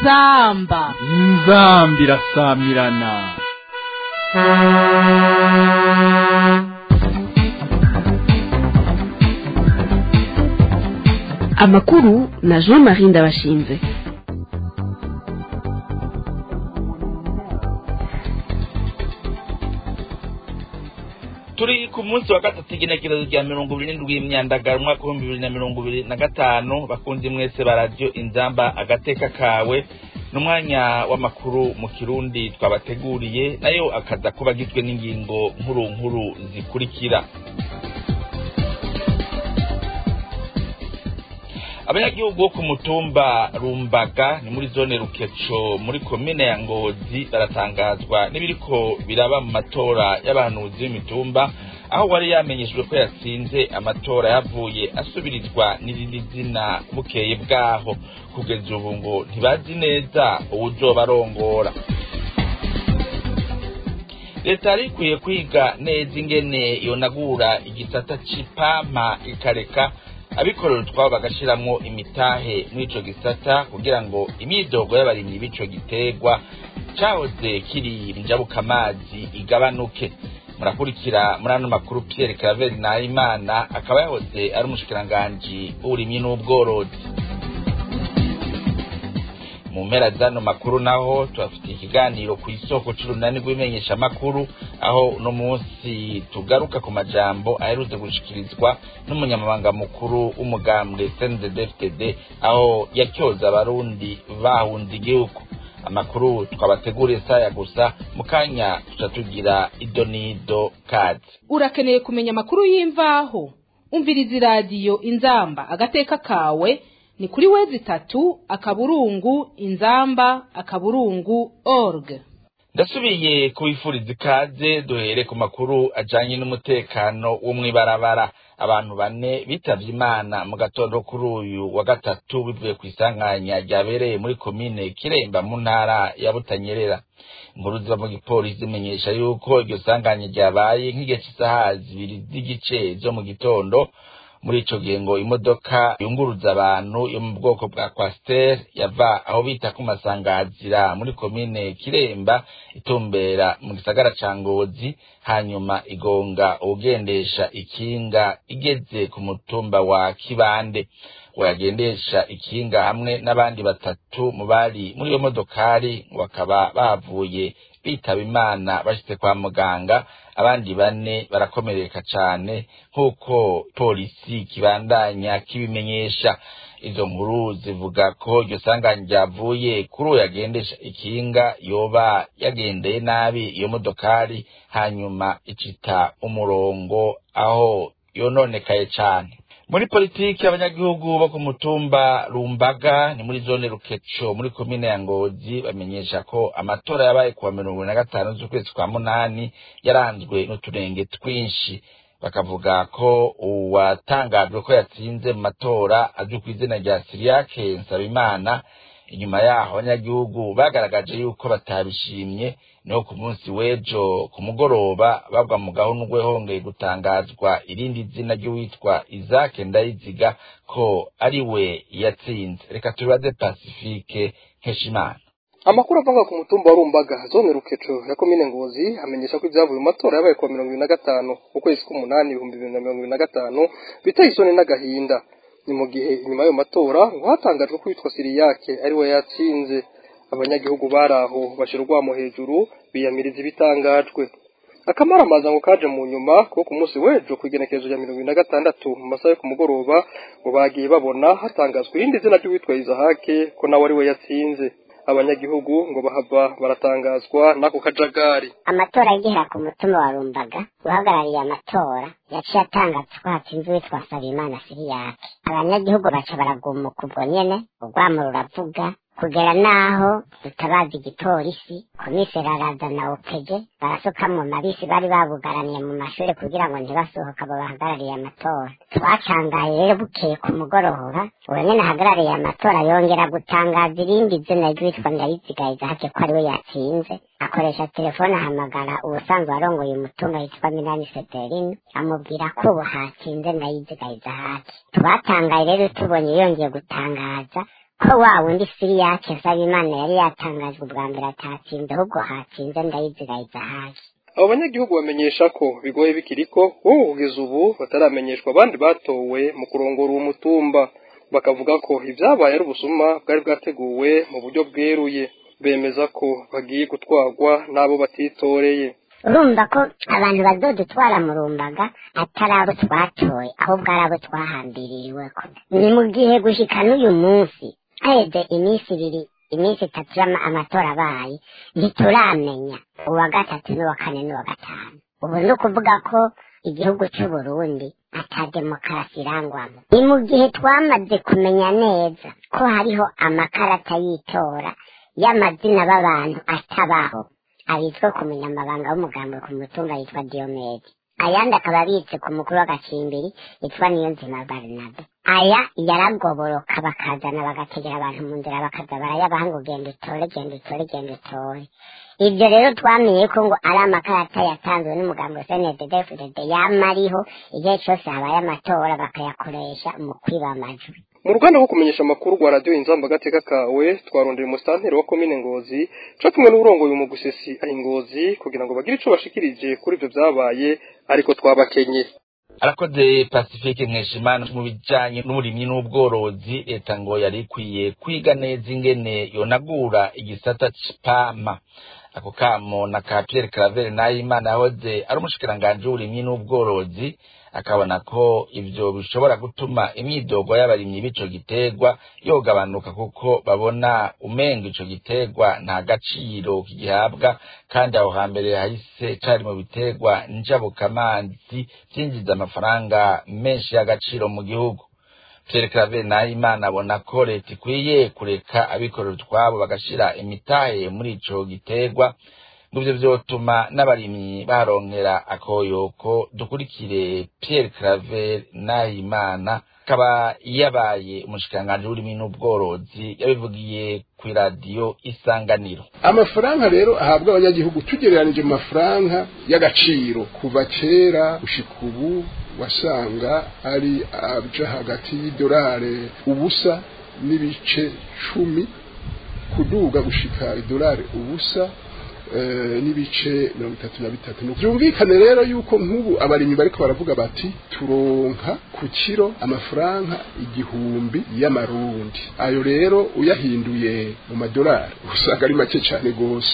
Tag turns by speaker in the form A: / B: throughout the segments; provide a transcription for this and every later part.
A: inzamba
B: inzambi irasamirana
C: amakuru na jean marie ndabashinze
D: turi ku munsi wa gatatu igenekerezo rya mirongo ibiri n'indwi y'imyandagaro umwaka w'ibihumbi bibiri na mirongo ibiri na gatanu bakunzi mwese ba radiyo inzamba agateka kawe n'umwanya w'amakuru mu kirundi twabateguriye nayo akaza kuba agizwe n'ingingo nkuru nkuru zikurikira abanyagihugu bo ku mutumba rumbaga ni muri zone rukeco muri komine ya ngozi baratangazwa n'ibiriko biraba mu matora y'abahanuzi b'imitumba aho wari yamenyeshejwe ko yatsinze amatora yavuye asubirizwa n'irindi zina bukeye bwaho kugeza ubu ngo ntibazi neza uwuzoba arongora leta yari ikwiye kwiga neza ingene yonagura igisata c'ipampa ikareka abikorera utwabo bagashiramwo imitahe muri ico gisata kugira ngo imyidogo y'abarimyi b'ico giterwa cahoze kiri njabukamazi igabanuke murakurikira muri ano makuru Pierre Claver Nahimana akaba yahoze ari umushikiranganji w'uburimyi n'ubworozi mu mpera z'ano makuru naho tubafitiye ikiganiro ku isoko c'urunani rw'imenyesha makuru aho uno munsi tugaruka ku majambo aherutse gushikirizwa n'umunyamabanga mukuru w'umugambwe CNDD-FDD aho yakyoza abarundi bahunze igihugu amakuru twabateguriye saya gusa mu kanya tuca tugira idonido kazi
A: urakeneye kumenya amakuru y'imvaho umviriza iradiyo inzamba agateka kawe ni kuri wezi itatu akaburungu inzamba akaburungu org
D: ndasubiye kubifuriza ikaze duhere ku makuru ajanye n'umutekano wo mw'ibarabara abantu bane bitavye imana mu gatondo kuri uyu wa gatatu bivuye ku isanganya ryabereye muri komine kiremba mu ntara ya butanyerera inkuru ziva mu gipolisi zimenyesha yuko iryo sanganya ryabaye nk'igihe c'isaha zibiri z'igice zo mu gitondo muri ico gihe ngo imodoka yunguruza abantu yo mu bwoko bwa kwasiteri yava aho bita ku masangazira muri komine kiremba itumbera mu gisagara ca ngozi hanyuma igonga uwugendesha ikinga igeze ku mutumba wa kibande wayagendesha ikinga hamwe n'abandi batatu mu bari muri iyo modokari bakaba bavuye bitaba imana bashitse kwa muganga abandi bane barakomereka cane nk'uko polisi kibandanya kibimenyesha izo nkuru zivuga ko iryo sanganya ryavuye kuri uwo yagendesha ikinga yoba yagendeye nabi iyo modokari hanyuma icita umurongo aho yononekaye cane muri politiki abanyagihugu bo ku mutumba rumbaga ni muri zone rukeco muri komine ya ngozi bamenyesha ko amatora yabaye kuwa mirongo na gatanu z'ukwezi kwa munani yaranzwe n'uturenge twinshi bakavuga ko uwatangajwe ko yatsinze mu matora azwi ku izina rya siriyake nsabimana inyuma yaho abanyagihugu bagaragaje yuko batabishimye niho ku munsi w'ejo ku mugoroba bagwa mu gahundwe hongeye gutangazwa irindi zina ry'uwitwa izake ndayiziga ko ari we yatsinze reka tubibaze pacifique nkeshimana
E: amakuru avuga ku mutumba wa rumbaga zone rukeco ya komine ngozi amenyesha ko ibyavuye mu matora yabaye kuwa mirongo ibiri na gatanu ukwezi k'umunani ibihumbi bibiri na mirongo ibiri na gatanu biteye isoni n'agahinda ni mu gihe inyuma y'ayo matora ngo hatangajwe ko witwa siriyake ari we yatsinze abanyagihugu bari aho bashira urwamo hejuru biyamiriza ibitangajwe akamaramaza ngo kaje mu nyuma ko ku munsi w'ejo ku igenekerezo rya mirongo ibiri na gatandatu mu masaha yo ku mugoroba ngo bagiye babona hatangazwa irindi zina ry'uwitwa izahake ko nawe ari we yatsinze abanyagihugu ngo bahava baratangazwa n'ako kajagari
F: amatora yigera ku mutima wa rumbaga uhagarariye amatora yaciye atangaza ko hatsinze uwitwa Sabimana Siriyake abanyagihugu baca baragumuka ubwo nyene urwamo ruravuga kugera naho dutabaza igipolisi komiseri araza na opeje barasuka mu mabisi bari babugaraniye mu mashuri kugira ngo ntibasohoka abo bahagarariye amatora twacangaye rero bukeye ku mugoroba uwo nyene ahagarariye amatora yongera gutangaza irindi zina ry'uwitwa ndayizigayiza hake ko ari we yatsinze akoresha telefone ahamagara ubusanzwe arongoye umutungo yitwa minani sederine amubwira ko ubu hatsinze ndayizigayiza hake twatangaye rero tubonye yongeye gutangaza ko wa wundi siriyake nsabimana yari yatangajwe ubwa mbere atatsinze ahubwo hatsinze ndayizirayiza haje
E: abo banyagihugu bamenyesha ko bigoye bikiriko wowe kugeza ubu bataramenyeshwa abandi batowe mu kurongora uwo mutumba bakavuga ko ibyabaye ari ubusuma bwari bwateguwe mu buryo bweruye bemeza ko bagiye gutwarwa n'abo batitoreye
F: urumva ko abantu bazodutwara mu rumbaga atari abo twatoye ahubwo ari abo twahambiririweko ni mu gihe gushika n'uyu munsi haheze iminsi ibiri iminsi itatu y'ama- amatora abaye ntituramenya uwa gatatu n'uwa kane n'uwa gatanu ubu ni ukuvuga ko igihugu c'uburundi ata demokarasi irangwamo ni mu gihe twamaze kumenya neza ko hariho amakarata y'itora y'amazina b'abantu atabaho abitswe ku munyamabanga w'umugambi ku mutumba yitwa Diomede ayandi akaba abitse ku mukuru w'agacimbiri yitwa Niyonzima Barnabe aya yaragoboroka bakazana bagategera abantu mu nzira bakaza barayabaha ngo genda utore genda utore genda utore ibyo rero twamenye ko ngo ari amakarata yatanzwe n'umugambi wa CNDD-FDD yama ariho igihe cyose habaye amatora bakayakoresha mu kwiba amajwi
E: mu ruganda rwo kumenyesha amakuru rwa radiyo inzamba agateka kawe twarondeye umusitanteri wa komine ngozi co kumwe n'uburongoye mu gusesi ahi ngozi kugira ngo bagire ico bashikirije kuri ivyo vyabaye ariko twabakenye
D: arakoze pacifique nkeshimana mu bijanye n'uburimyi n'ubworozi leta ngo yari ikwiye kwiga neza ingene yonagura igisata c'ipama ako kamo na ka pierre claver nahimana yahoze ari umushikiranganji w'uburimyi n'ubworozi akabona ko ivyo bishobora gutuma imyidogo y'abarimyi b'ico giterwa yogabanuka kuko babona umenga ico giterwa nta gaciro kigihabwa kandi aho hambere hahise cari mu biterwa njabukamazi vyinjiza amafaranga menshi y'agaciro mu gihugu Pierre Claver Nahimana abona ko leta ikwiye kureka abikorera utwabo bagashira imitahe muri ico giterwa ngo ivyo vyotuma n'abarimyi baronkera akoyoko dukurikire Pierre Claver Nahimana akaba yabaye umushikiranganji w'uburimyi n'ubworozi yabivugiye kw'iradiyo isanganiro
G: amafaranga rero ahabwa abanyagihugu tugereranije mu mafaranga y'agaciro kuva kera gushika ubu wasanga ari aja hagati y'idolari ubusa n'ibice cumi kuduga gushika idolari ubusa eh, n'ibice mirongo itatu na bitatu byumvikane rero yuko nk'ubu abarimyi bariko baravuga bati turonka ku kiro amafaranga igihumbi y'amarundi ayo rero uyahinduye mu madolari usanga ari make cyane gose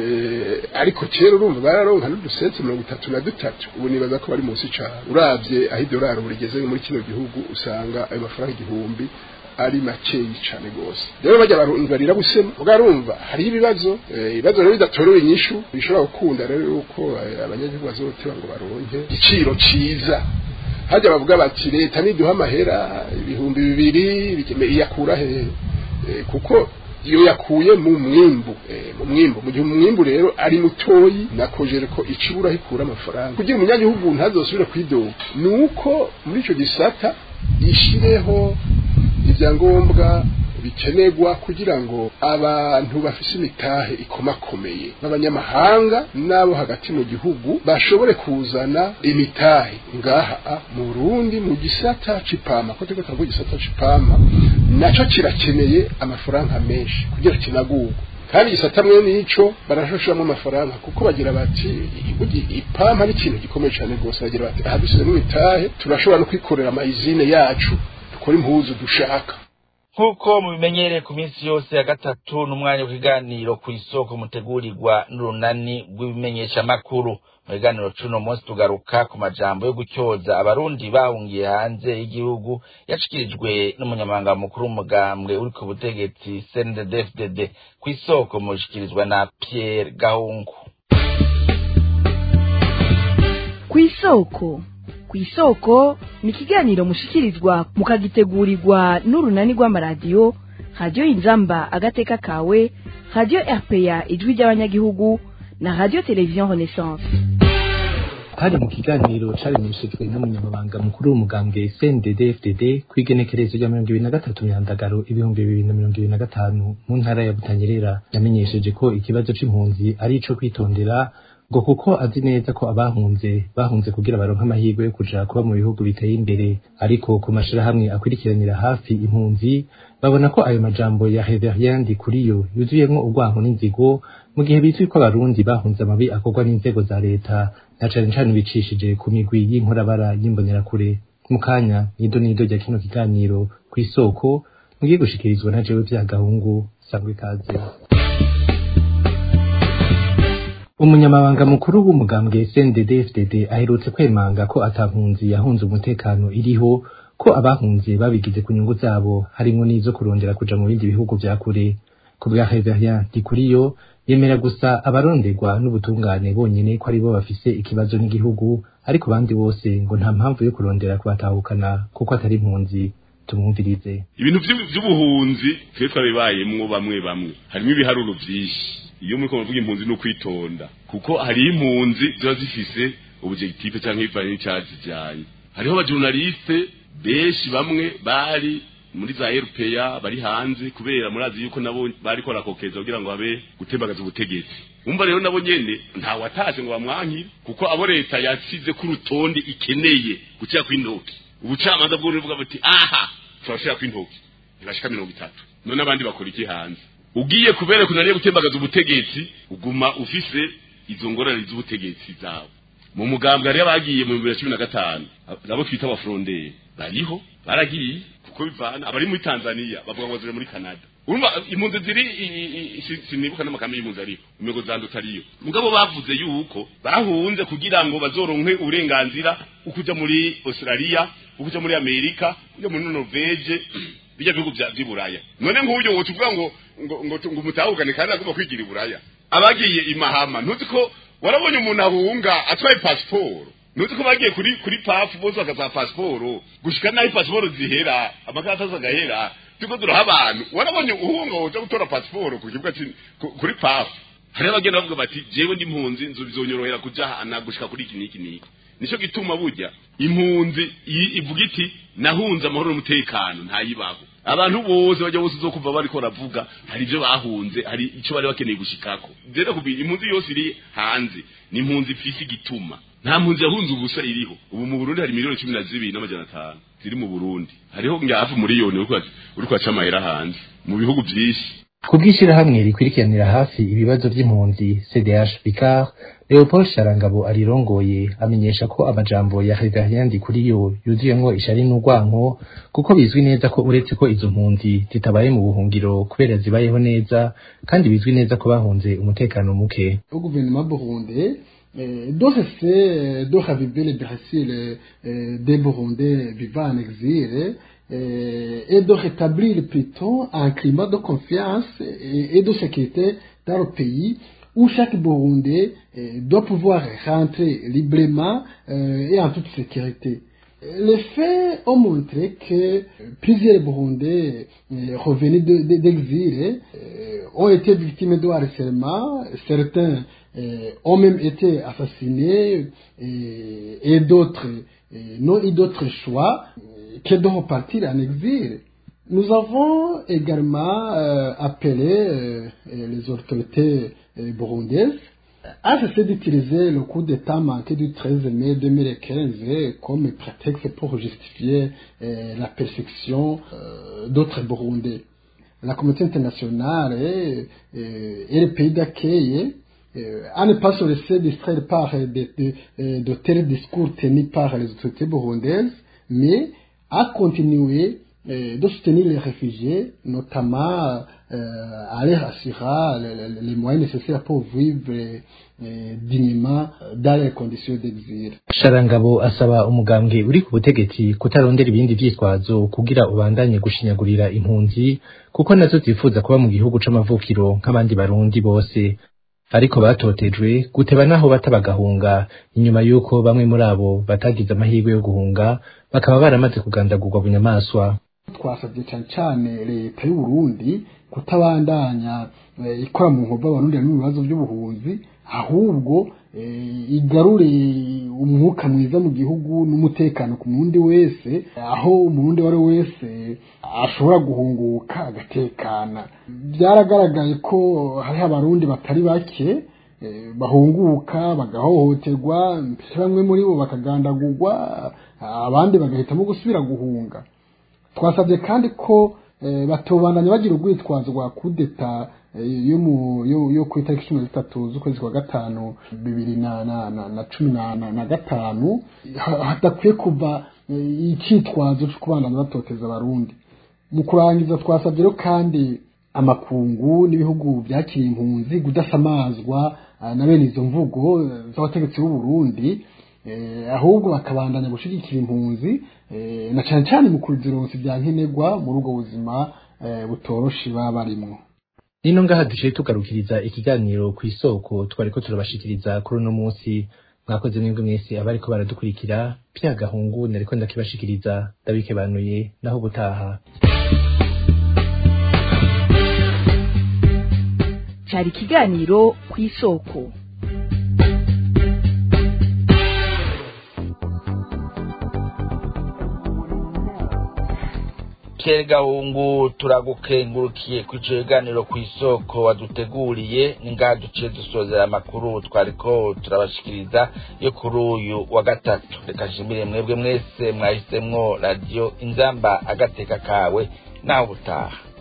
G: eh, ariko kera urumva bararonka n'udusenti mirongo itatu na dutatu ubu nibaza ko bari munsi cane uravye aho idolari ubu rigeze muri kino gihugu usanga ayo mafaranga igihumbi ari makeyi cyane gose rero bajya barumva busema ugarumva hari ibibazo eh, ibibazo rero bidatorewe inyishu bishobora gukunda rero yuko eh, abanyagihugu bazoteba ngo baronke igiciro ciza hajya bavuga bati leta niduha amahera ibihumbi bibiri bikeme- iyakura hehe Eh, kuko iyo yakuye mu mwimbu eh, mu mwimbu mu gihe umwimbu rero ari mutoyi nakojere ko icibura hikura amafaranga kugira umunyagihugu ntazosubire kwidoga nuko muri ico gisata ishireho ibyangombwa bikenerwa kugira ngo abantu bafise imitahe ikomakomeye b'abanyamahanga n'abo hagati mu gihugu bashobore kuzana imitahe ngaha a, mu Burundi mu gisata c'ipama ko turiko turavuga igisata c'ipama naco kirakeneye amafaranga menshi kugira kinagurwe kandi igisata mwe nico barashoshamwo amafaranga kuko bagira bati burya ipampa ni ikintu gikomeye cyane rwose bagira bati aha dusize n'imitahe turashobora no kwikorera amayizine yacu dukora impuzu dushaka
D: nk'uko mubimenyereye ku minsi yose ya gatatu n'umwanya w'ikiganiro ku isoko mutegurirwa n'urunani rw'ibimenyeshamakuru mu biganiro c'uno munsi tugaruka ku majambo yo gutyoza abarundi bahungiye hanze y'igihugu yashikirijwe n'umunyamabanga mukuru w'umugambwe uri ku butegetsi CNDD-FDD ku isoko mushikirizwa na Pierre Gahungu
C: ku isoko ku isoko ni ikiganiro mushikirizwa mukagitegurirwa n'urunani rw'amaradiyo radiyo inzamba agateka kawe radiyo rpa ijwi ry'abanyagihugu na radiyo televiziyo renaissance
H: hari mu kiganiro caremeshejwe n'umunyamabanga mukuru w'umugambwe CNDD FDD kw'igenekerezo rya mirongo ibiri na gatatu myandagaro ibihumbi bibiri na mirongo ibiri na gatanu mu ntara ya Butanyerera yamenyesheje ko ikibazo c'impunzi ari ico kwitondera ngo kuko azi neza ko abahunze bahunze kugira baronke amahirwe yo kuja kuba mu bihugu biteye imbere ariko ku mashirahamwe akurikiranira hafi impunzi babona ko ayo majambo ya Reverien Ndikuriyo yuzuyemwo urwanko n'inzigo mu gihe bizwi ko abarundi bahunze amabi akorwa n'inzego za leta na cane cane bicishije ku migwi y'inkorabara y'imbonerakure mu kanya nido nido rya kino kiganiro kw'isoko mugiye gushikirizwa na jewe vya gahungu sangwe ikaze umunyamabanga mukuru w'umugambwe CNDD-FDD aherutse kwemanga ko atampunzi yahunze umutekano iriho ko abahunze babigize ku nyungu zabo harimwo n'izo kurondera kuja mu bindi bihugu vya kure ku bwa Reverien Dikuriyo yemera gusa abaronderwa n'ubutungane bonyene ko aribo bafise ikibazo n'igihugu ariko bandi bose ngo nta mpamvu yo kurondera kubatahukana kuko atari impunzi tumwumvirize
I: ibintu vy'u- vy'ubuhunzi twe twabibayemwo bamwe bamwe harimo ibiharuro vyinshi iyo muriko muravuga impunzi no kwitonda kuko hariho impunzi ziba zifise objectif canke bivanye n'icazijanye hariho abajournaliste benshi bamwe bari muri za RPA bari hanze kubera murazi yuko nabo bariko barakokeza kugira ngo habe gutembagaza ubutegetsi umva rero nabo nyene nta watashe ngo bamwankire kuko abo leta yasize ku rutonde ikeneye gucira kw'intoki ubucamanza bwo buvuga buti aha turashira kw'intoki ntibashika mirongo itatu none abandi bakora iki hanze ugiye kubera kunaniye gutembagaza ubutegetsi uguma ufise izo ngorane z'ubutegetsi zawe mu mugambwe hariyo abagiye mu bibiri na cumi na gatanu nabo twita abafuronderi bariho baragiye kuko bivana abari muri tanzania bavuga ngo ziri muri canada urumva impunzi ziri i- i- i- si- sinibuka n'amakambi y'impunzi ariho imego zanduta ariyo mugabo bavuze yuko bahunze kugira ngo bazoronke uburenganzira ukuja muri australia ukuja muri amerika ukuja muri norvege bijya bihugu bya by'iburaya none nk'uburyo woca uvuga ngo ngo ngo ngo umutahukane kandi agomba kwigira iburaya abagiye imahama ntuzi ko warabonye umuntu ahunga atwaye pasiporo ntuzi ko bagiye kuri kuri pafu bose bakaza pasiporo gushika naho pasiporo zihera amakaratasi agahera turiko turaha abantu warabonye uhunga woja gutora pasiporo ku kibuga c'in- ku- kuri pafu hariho abagenda bavuga bati jewe ndi impunzi nzu bizonyorohera kuja hana gushika kuri iki n'iki n'iki nico gituma burya impunzi i- ivuga iti nahunze amahoro n'umutekano ntayibaho abantu bose bajya bose uzokumva bariko baravuga hari ivyo bahunze hari ico bari bakeneye gushikako rero kubira impunzi yose iri hanze ni impunzi ifise igituma nta mpunzi yahunze ubusa iriho ubu mu burundi hari miliyoni cumi na zibiri n'amajana atanu ziri mu burundi hariho ngahafi miliyoni uri kwaca amahera hanze mu bihugu vyinshi
H: ku bw'ishyirahamwe rikurikiranira hafi ibibazo by'impunzi cdh vicar leopold sharangabo arirongoye amenyesha ko amajambo ya Reverien Ndikuriyo yuzuyemwo ishari n'urwanko kuko bizwi neza ko uretse ko izo mpunzi zitabaye mu buhungiro kubera zibayeho neza kandi bizwi neza ko bahunze umutekano muke
J: au gouvernement burundais euh, de cesser euh, de raviver les blessures euh, des Burundais vivant en exil euh, et de rétablir plutôt un climat de confiance et, et de sécurité dans le pays où chaque Burundais euh, doit pouvoir rentrer librement euh, et en toute sécurité. Les faits ont montré que plusieurs Burundais euh, revenus de- de- d'exil euh, ont été victimes de harcèlement. Certains euh, ont même été assassinés et, et d'autres euh, n'ont eu d'autre choix euh, que de repartir en exil. Nous avons également euh, appelé euh, euh, les autorités euh, burundaises à cesser d'utiliser le coup d'État manqué du 13 mai 2015 comme prétexte pour justifier euh, la persécution euh, d'autres Burundais. La communauté internationale et, et- et les pays d'accueil euh, à ne pas se laisser distraire par euh, de, de, euh, de tels discours tenus par les autorités burundaises, mais à continuer euh, de soutenir les réfugiés, notamment euh, à leur assurer les, les- les moyens nécessaires pour vivre euh, dignement dans les conditions d'exil.
H: sharangabo asaba umugambwe uri ku butegetsi kutarondera ibindi vyitwazo kugira ubandanye gushinyagurira impunzi kuko nazo zifuza kuba mu gihugu c'amavukiro nk'abandi barundi bose ariko batotejwe guteba naho bata bagahunga inyuma y'uko bamwe muri abo batagize amahirwe yo guhunga bakaba baramaze kugandagurwa bunyamaswa
J: twasabye cyane cyane leta y'u Burundi kutabandanya eh, ikora mu nkovu abarundi mu bibazo by'ubuhunzi ahubwo eh, igarure umwuka mwiza mu gihugu n'umutekano ku murundi wese aho umurundi uwo ari we wese ashobora guhunguka agatekana byaragaragaye ko hariho abarundi batari bake bahunguka bagahohoterwa mbere bamwe muri bo bakagandagurwa abandi bagahitamo gusubira guhunga twasabye kandi ko batobandanya bagira urwitwazo rwa kudeta yo ku itariki cumi na zitatu z'ukwezi kwa gatanu bibiri na cumi na gatanu hadakwiye kuva icyitwazo cyo kubandanya batoteza abarundi mu kurangiza twasabye rero kandi amakungu n'ibihugu byakiriye impunzi kudasamazwa na bene izo mvugo z'abategetsi b'u Burundi ahubwo bakabandanya gushyigikira impunzi na cyane cyane mu kuzironsa ibya nkenerwa muri ubwo buzima butoroshe baba barimo
H: nino ngaha duciye tugarukiriza ikiganiro ku isoko twari ko turabashikiriza kuri uno munsi mwakoze mwebwe mwese abariko baradukurikira pya gahungu nariko ndakibashikiriza ndabikebanuye naho ubutaha
C: cyari ikiganiro ku isoko
D: Pierre Gahungu turagukengurukiye ku ico kiganiro ku isoko waduteguriye ningaha duciye dusozera amakuru twariko turabashikiriza yo kuri uyu wa gatatu reka nshimire mwebwe mwese mwahisemwo radiyo inzamba agateka kawe nawe ubutaha